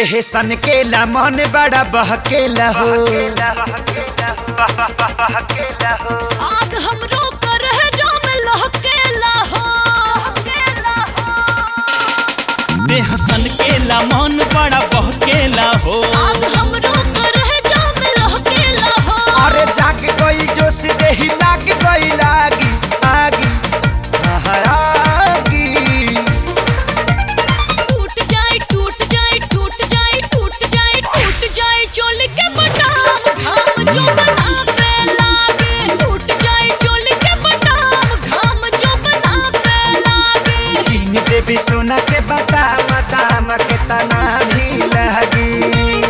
देह सन केला मन बड़ा बहकेला हो आग हमरो कर है जो में लहकेला हो देह सन केला मन बड़ा बहकेला हो आग हमरो कर है जो में लहकेला हो अरे जाग गई जोश देही लाग गई लागी आगी आहा, आगी टूट जाए टूट जाए टूट जाए टूट जाए टूट जाए चोल के बटाम घाम जो बना पे लागे टूट जाए चोल के बटाम घाम जो बना पे लागे कीन देवी सोना के बादाम दाम के तना भी लगी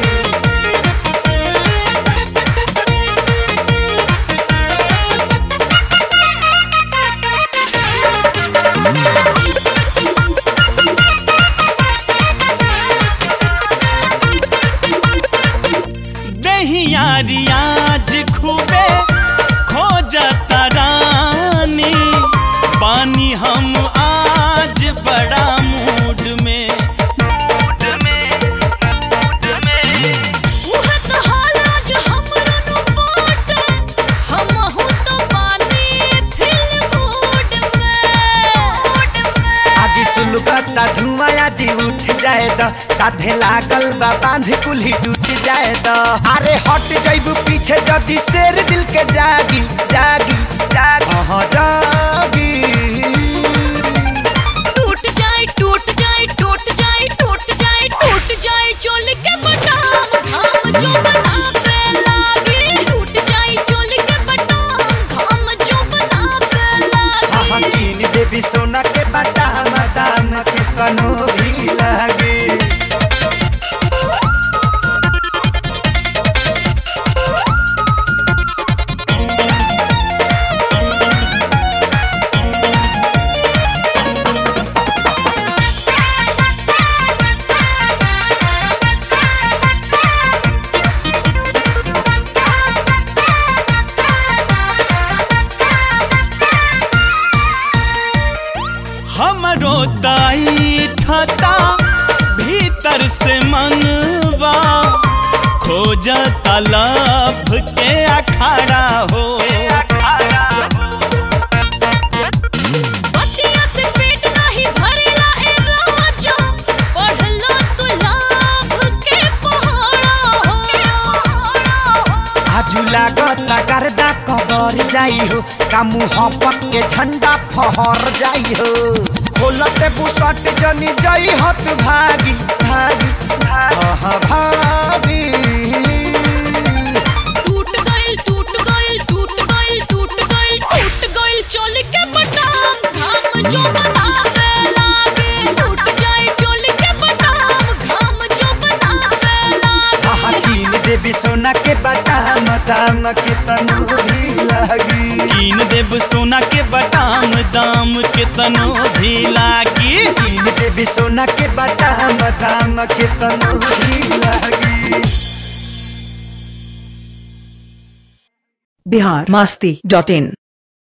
दहिया रियाज खूबे खो जाता रानी पानी हम आज बड़ा मूड में उह तो हाला जो हमरो नु बाटे हमहु तो पानी फिल मूड में आगे सुलगता धुआं जी उठ जाए द साधे लागल बा बांध कुल्ही टूट जाए द अरे हट जाइबू पीछे जदी शेर दिल के जागी जागी जागी हाँ जागी टूट जाए टूट जाए टूट जाए टूट जाए टूट जाए चोल के बटाम घाम जो बना पे लागे टूट जाए चोल के बटाम घाम जो बना पे हाँ लागे कीन देवी सोना के बादाम दाम के कनो भी लगे हमरो दाई ठता भीतर से मनवा खोजता लभ के अखाड़ा हो बतिया से पेट नहीं भरेला ए राजा पढ़ लो तू लाभ के पहाड़ा हो आजू लागत गर्दा कबर जाई हो का मुहब्बत के झंडा फहर जाई हो खोलते बुसट जनी जई हत भागी भागी आहा, भागी टूट गइल टूट गइल टूट गइल टूट गइल टूट गइल चोल के बटाम घाम जो बना पे लागे टूट जाए चोल के बटाम घाम जो बना पे आहा, लागे कीन देवी सोना के बादाम दाम के तनु भी लगी कीन देव सोना के बटाम दाम के तनो भी लागी कीन देवी सोना के बादाम दाम के तनु भी लगी बिहार मस्ती डॉट इन